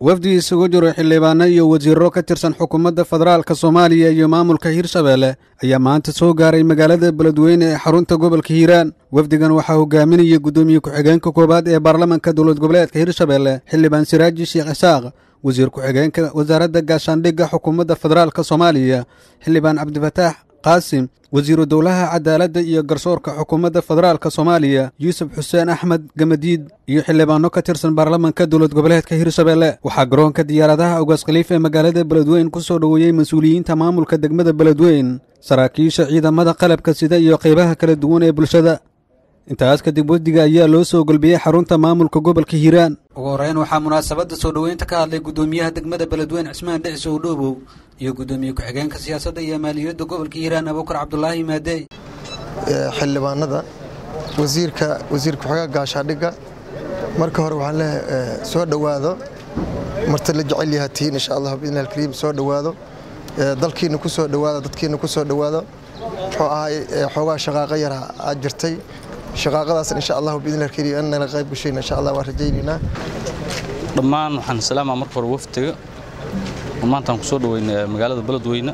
wafdi isugu jiro xildhibaano iyo wasiiro ka tirsan xukuumadda federaalka soomaaliya iyo maamulka hirshabeelle ayaa maanta soo gaaray magaalada beledweyne ee xarunta gobolka hiiraan wafdigan waxaa hogaaminaya guddoomiye ku-xigeenka koowaad ee baarlamanka dowlad goboleedka hirshabeelle xildhibaan siraaji sheekh isaaq wasiir ku-xigeenka wasaaradda gaashaandhigga xukuumadda federaalka soomaaliya xildhibaan cabdifataax qaasim wasiiru dowlaha cadaaladda iyo garsoorka xukuumadda federaalka soomaaliya yuusuf xuseen axmed gamadiid iyo xildhibaano ka tirsan baarlamanka dowlad goboleedka hirshabeelle waxaa garoonka diyaaradaha ogaas khaliif ee magaalada beledweyn ku soo dhoweeyey mas-uuliyiinta maamulka degmada beledweyn saraakiisha ciidamada qalabka sida iyo qaybaha kala duwan ee bulshada intaas kadib wafdiga ayaa loo soo golbiyey xarunta maamulka gobolka hiiraan ugu horreyn waxaa munaasabadda soo dhoweynta ka hadlay guddoomiyaha degmada beledweyn cismaan dhicis owdhoobow iyo guddoomiye ku-xigeenka siyaasadda iyo maaliyadda gobolka hiiraan abuukar cabdulaahi maadey xildhibaanada wasiirka wasiir ku-xigeenka gaashaadhigga marka hore waxaan leeyahay soo dhowaado marti la jecel yaha tihiin insha allah biidni alkariim soo dhowaado dalkiina ku soo dhowaado dadkiina ku soo dhowaado muxuu ahay xoogaa shaqaaqo yara aad jirtay shaqaaqadaas insha allah biidni alkariim annala qayb gashayna insha allah waan rajaynaynaa dhammaan waxaan salaamaa marka hore waftiga oo maantaan ku soo dhoweynay magaalada beledweyne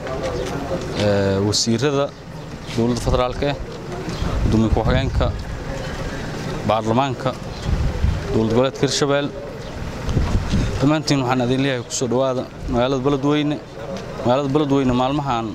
wasiirada dowladda federaalka eh gudoomiye ku-xigeenka baarlamaanka dowlad goboleedka hirshabelle dhammaantiin waxaan idin leeyahay ku soo dhowaada magaalada beledweyne magaalada beledweyne maalmahan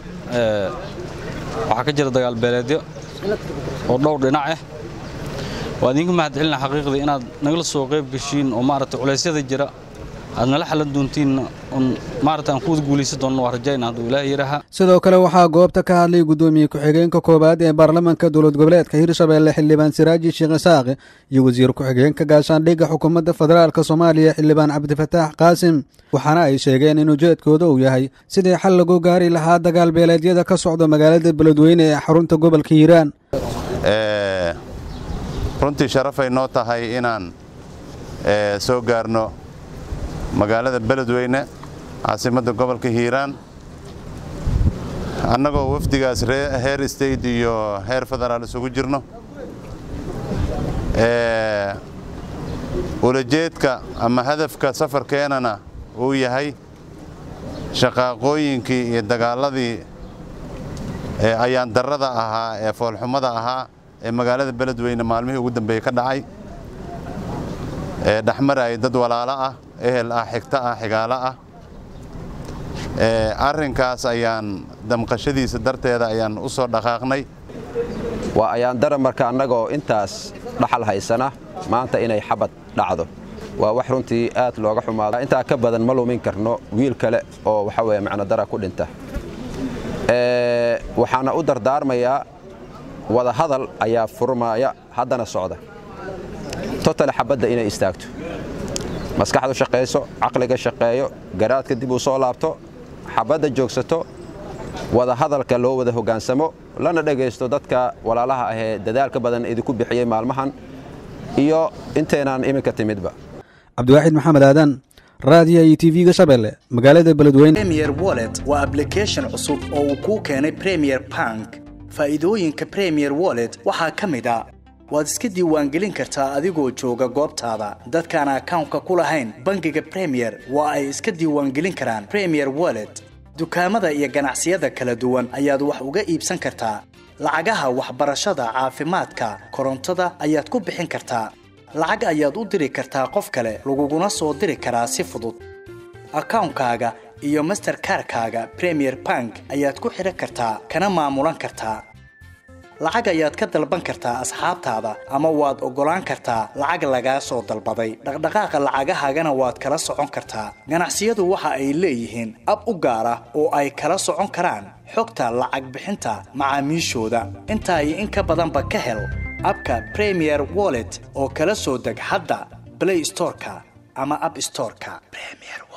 waxaa ka jira dagaal beeleedyo oo dhowr dhinac ah waa idinka mahadcelina xaqiiqdii inaad nagala soo qayb geshiin oo maaragtay culeysyada jira aad nala xalan doontiin maaragtay aan ku wada guulaysan doonno waa rajayna hadduu ilaahay yaraha sidoo kale waxaa goobta ka hadlay guddoomiye ku-xigeenka koowaad ee baarlamanka dowlad goboleedka hirshabeelle xildhibaan siraaji sheekh isaaq iyo wasiir ku-xigeenka gaashaandhigga xukuumadda federaalka soomaaliya xildhibaan cabdifataax qaasim waxaana ay sheegeen in ujeedkooda uu yahay sidii xal lagu gaari lahaa dagaal beeleedyada ka socda magaalada beledweyne ee xarunta gobolka hiiraan runtii sharafay noo tahay inaan soo gaarno magaalada beledweyne caasimadda gobolka hiiraan annagoo wafdigaas heer state iyo heer federaal isugu jirno ulajeedka ama hadafka safarkeenana uu yahay shaqaaqooyinkii iyo dagaaladii ayaan darrada ahaa ee foolxumada ahaa ee magaalada beledweyne maalmihii ugu dambeeyey ka dhacay ee dhexmaraya dad walaalo ah ehel ah xigto ah xigaalo ah arrinkaas ayaan damqashadiisa darteeda ayaan u soo dhaqaaqnay waa ayaandara marka annagoo intaas dhaxal haysana maanta inay xabad dhacdo waa wax runtii aad looga xumaado intaa ka badan ma lumin karno wiil kale oo waxa weeye macnodara ku dhinta waxaana u dardaarmayaa wada hadal ayaa furmaaya haddana socda totale xabadda inay istaagto maskaxdu shaqayso caqliga shaqeeyo garaadka dib uu soo laabto xabadda joogsato wada hadalka loo wada hoggaansamo lana dhegaysto dadka walaalaha ahee dadaalka badan idinku bixiyey maalmahan iyo inteenaan iminka timidba cabdiwaaxid maxamed aadan raadiya iyo tv-ga shabeelle magaalada beledweyne premier wallet waa ablication cusub oo uu kuu keenay premier bank faa'iidooyinka premier wallet waxaa ka mid a waad iska diiwaangelin kartaa adigoo jooga goobtaada dadkaan akawnka ku lahayn bangiga premier waa ay iska diiwaangelin karaan premier wallet dukaamada iyo ganacsiyada kala duwan ayaad wax uga iibsan kartaa lacagaha waxbarashada caafimaadka korontada ayaad ku bixin kartaa lacag ayaad u diri kartaa qof kale laguguna soo diri karaa si fudud akawnkaaga iyo masterkarkaaga premier bank ayaad ku xidhan kartaa kana maamulan kartaa lacag ayaad ka dalban kartaa asxaabtaada ama waad oggolaan kartaa lacag lagaa soo dalbaday dhaqdhaqaaqa lacagahaagana waad kala socon kartaa ganacsiyadu waxa ay leeyihiin ab u gaar ah oo ay kala socon karaan xogta lacag bixinta macaamiishooda intaa iyo in ka badanba ka hel abka premier wallet oo kala soo deg hadda blay storeka ama ab storeka